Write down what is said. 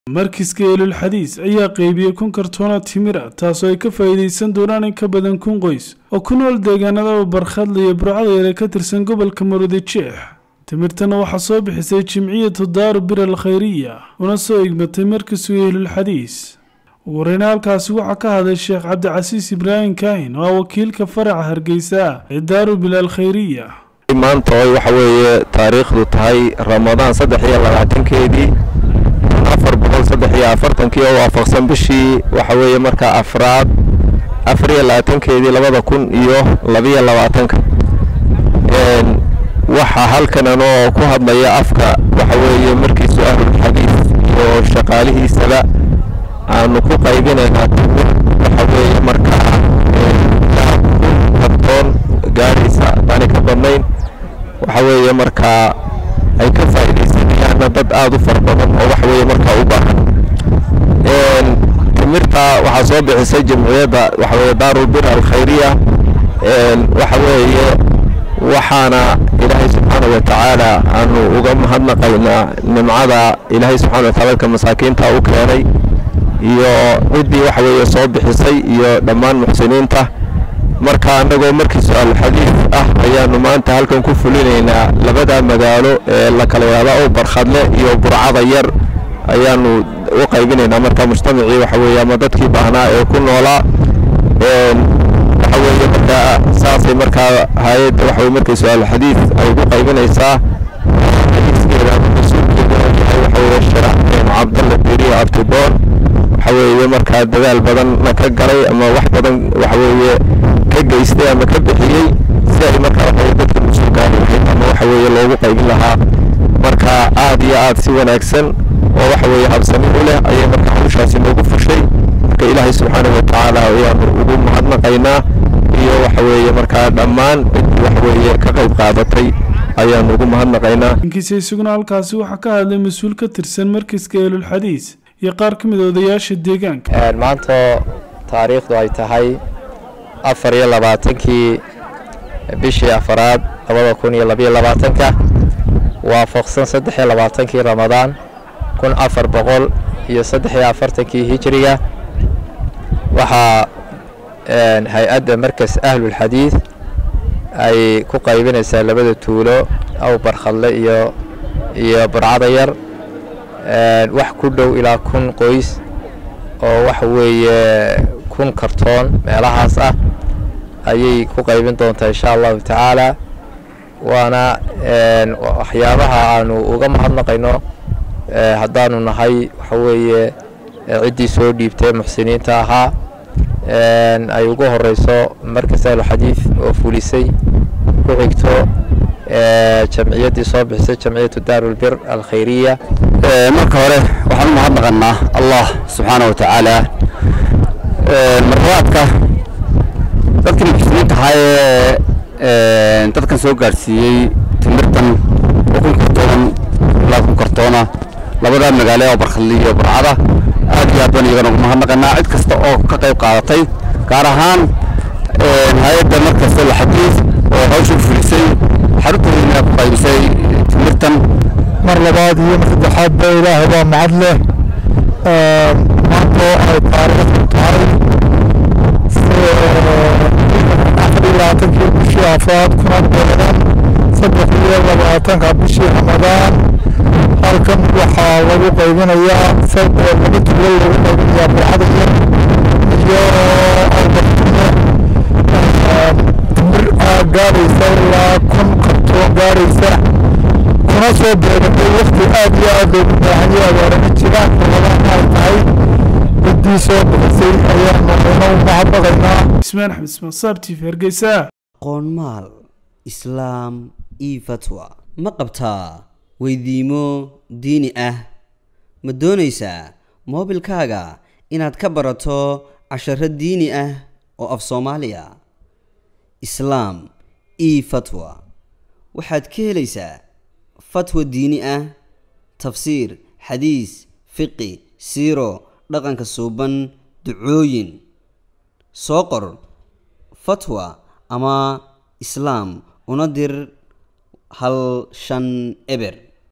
markiska eelulxadiis ayaa qeybiyey kun kartoona timira taasoo ay ka faa'iidaysan doonaan in ka badan kun qoys oo ku nool deegaanada barkhadla iyo burcada yare ka tirsan gobolka maroodi jeex timirtana waxaa soo bixisay jimciyatu daaru bir al khayriya una soo igmatay markiska eelulxadiis ugu horeyna halkaasi waxaa ka hadlay sheekh cabdicasiis ibraahim kaahin oo ah wakiilka faraca hargeysa ee daaru bil al khayriya maanta oy waxa weeye taariikhdu tahay ramadaan saddex iyo labaatankeedii afar boqol saddex iyo afartankii oo waafaqsan bishii waxa weeye markaa afraad afar iyo labaatankeedii labada kun iyo labiyo labaatanka waxaa halkan anoo ku hadlaya afka waxa weeye markiisu ahlulxadiis iyo shaqaalihiisaba aanu ku qaybinaynaa timir waxa weeye markaa kartoon gaadhaysa haddaanay ka badnayn waxa weeye markaa ay ka faa'iidaysanayaanna dad aada u fara badan oo waxa weeye markaa u baahan timirta waxaa soo bixisay jamciyadda waxa weeye daarulbir alkhayriya waxa weeye waxaana ilaahay subxaana wa tacaala aanu uga mahadnaqaynaa nimcada ilaahay subxana wa taala dadka masaakiinta u keenay iyo ciddii waxa weeye soo bixisay iyo dhammaan muxsiniinta marka annagoo markii su-aal xadiid ah ayaanu maanta halkan ku fulinaynaa labada magaalo ee la kala yidhahda oo barkhadle iyo burcada yar ayaanu u qaybinaynaa marka mujtamacii waxa weeye ama dadkii baahnaa ee ku noolaa waxa weeye markaa saasay markaa hay-adda waxa weye markii su-aal xadiid ay ugu qaybinaysaa xadiiskeeda mas-uulkeeda yahay waxa weeye sharax cabdalla beriyo abtidoon waxa weeye markaa dadaal badanna ka galay ama wax badan waxa weeye ka geystay ama ka bixiyey si ay markaa waxaweye dadka mas-uulka lahayd ama waxa weeye loogu qaybin lahaa marka aad iyo aad si wanaagsan oo waxa weeye habsami u leh ayay markaa hawshaasi noogu fushay marka ilaahay subxaanahu wa tacaala ayaanu ugu mahadnaqaynaa iyo waxa weeye markaa dhammaan ciddii waxa weeye ka qayb qaadatay ayaanu ugu mahadnaqaynaa inkiisa isaguna halkaasi waxaa ka hadlay mas-uul ka tirsan markiska eelulxadiis iyo qaar ka mid a odayaasha deegaanka maanta taariikhdu ay tahay afar iyo labaatankii bishii afaraad labada kun iyo labiyo labaatanka waafaqsan saddex iyo labaatankii ramadaan kun afar boqol iyo saddex iyo afartankii hijiriga waxaa hay-adda markas ahlulxadiid ay ku qaybinaysaa labada tuulo aw barkhadle iyo iyo burcada yar wax ku dhow ilaa kun qoys oo waxa weeye kun kartoon meelahaas ah ayay ku qaybin doontaa insha allahu tacaala waana waxyaabaha aanu uga mahadnaqayno haddaanu nahay waxa weeye ciddii soo dhiibtay muxsiniinta ahaa ay ugu horeyso markas alxadiid oo fulisay ku xigto jamciyaddii soo bixisay jamciyatu daarulbir alkhayriya marka hore waxaan u mahadnaqanaa allah subxaana wa tacaala marlabaadka dadkii muxsiniinta ahaa ee dadkan soo gaadhsiiyey timirtan oo kun kartoonan ilaa kun kartoona labada magaalo oo barkhadli iyo burcada aad iyo aad baan iyagana ugu mahadnaqanaa cid kasta oo ka qayb qaadatay gaar ahaan hay-adda markas alxadiid oo hawsha fulisay xaruntoodina ku qaybisay timirtan mar labaad iyo mar saddexaad ba ilaahay baa mahad leh maanta oo ay taariikhdu tahay afar iyo labaatankii bishii afraad kuna beeran saddex iyo labaatanka bishii ramadaan halkan waxaa lagu qaybinayaa laba tuulo lagu qaybinayaa burcada yar iyo albartine timir gaaraysa ilaa kun kartoon gaaraysa kuna soo beegatay wakti aad iyo aad loogu baahan yahay abaarama jiraan ramadaan ay tahay ciddii soo bixisay ayaanu ina u mahadnaqaynaa ismaan axmed ismaan saab t v hargeysa qoonmaal islaam io fatwa ma qabtaa weydiimo diini ah ma doonaysaa moobilkaaga inaad ka barato casharo diini ah oo af soomaaliya islaam io fatwa waxaad ka helaysaa fatwa diini ah tafsiir xadiis fiqi siiro dhaqanka suuban ducooyin soo qor fatwa ama islaam una dir hal shan eber